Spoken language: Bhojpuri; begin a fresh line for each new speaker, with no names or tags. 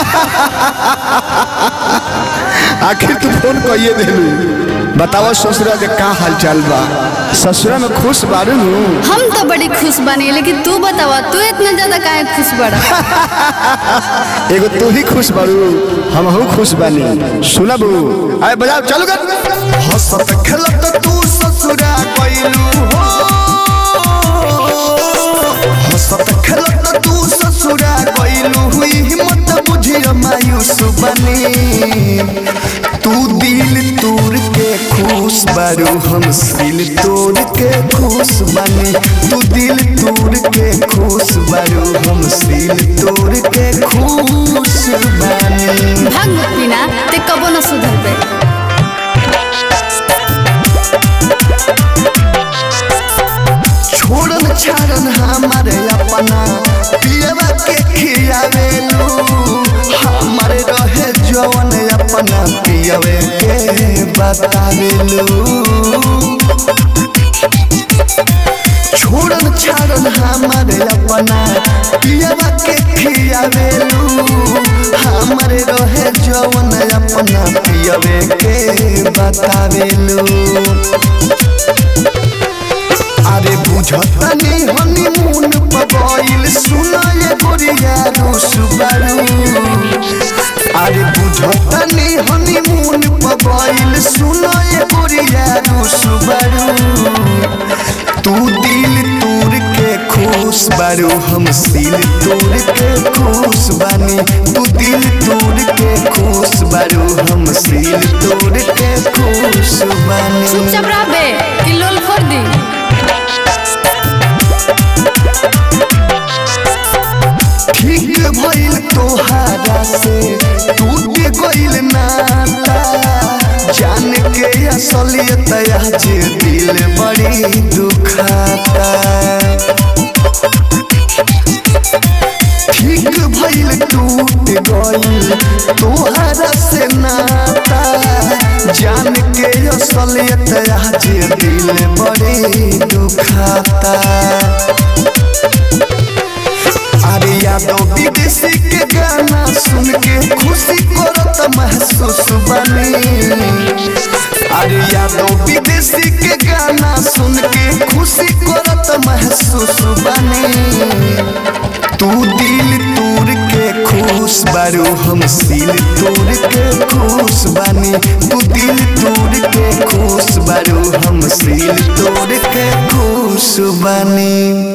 आखिर तू फोन कइए देलू बतावा ससुरा के का हाल चाल बा ससुरा में खुश बारू नु
हम तो बड़ी खुश बनी लेकिन तू बतावा तू इतना ज्यादा काहे खुश बड़ा
एगो तू ही खुश बारू हमहू खुश बानी सुनबू आए बजाओ चलो कर हंसत खेलत तू ससुरा कइलू हो हंसत खेलत तू ससुरा कइलू हुई हिम्मत बुझियो मायूस बनी तू दिल तोड़ के खुश बारू हम दिल तोड़ के खुश बनी तू दिल तोड़ के खुश बारू हम दिल तोड़ के खुश बनी
भाग मत पीना ते कबो न सुधरबे
छोड़न छाड़न हमारे अपना पियवा के खियावेलू हमारे रहे जवन अपना पियवे के बतावेलू छोड़न छाड़न हमारे अपना पियवा के खियावेलू हमारे रहे जवन अपना पियवे के बतावेलू अरे बुझतनी हनीमून पगइल सुनाए गोरिया रुसबारू अरे बुझतनी हनीमून पगइल सुनाए गोरिया रुसबारू तू दिल तोड़ के खुश बारू हम दिल तोड़ के खुश बानी तू दिल तोड़ के खुश बारू हम दिल तोड़ के खुश बानी
चुपचाप रहबे कि लोल फोड़ दी
ठीक भइल तोहारा से टूट गइल नाता जान के असलियत आज दिल बड़ी दुखाता ठीक भइल टूट गइल तोहारा से नाता जान के असलियत आज दिल बड़ी दुखाता अरे यादव विदेशी के गाना सुन के खुशी करत महसूस बनी अरे यादव विदेशी के गाना सुन के खुशी करत महसूस बनी तू दिल तोड़ के खुश बारू हम दिल तोड़ के खुश बानी तू दिल तोड़ के खुश बारू हम दिल तोड़ के खुश बानी